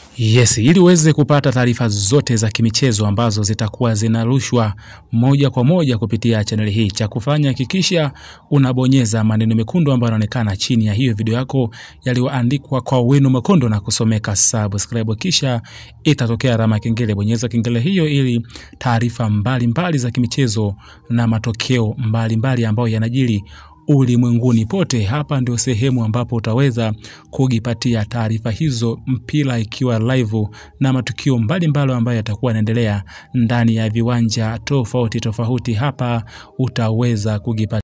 Yes, ili uweze kupata taarifa zote za kimichezo ambazo zitakuwa zinarushwa moja kwa moja kupitia chaneli hii, cha kufanya hakikisha unabonyeza maneno mekundu ambayo yanaonekana chini ya hiyo video yako yaliyoandikwa kwa wino mwekundu na kusomeka subscribe, kisha itatokea alama ya kengele. Bonyeza kengele hiyo ili taarifa mbalimbali za kimichezo na matokeo mbalimbali ambayo yanajiri ulimwenguni pote. Hapa ndio sehemu ambapo utaweza kujipatia taarifa hizo, mpira ikiwa live na matukio mbalimbali ambayo yatakuwa yanaendelea ndani ya viwanja tofauti tofauti. Hapa utaweza kujipatia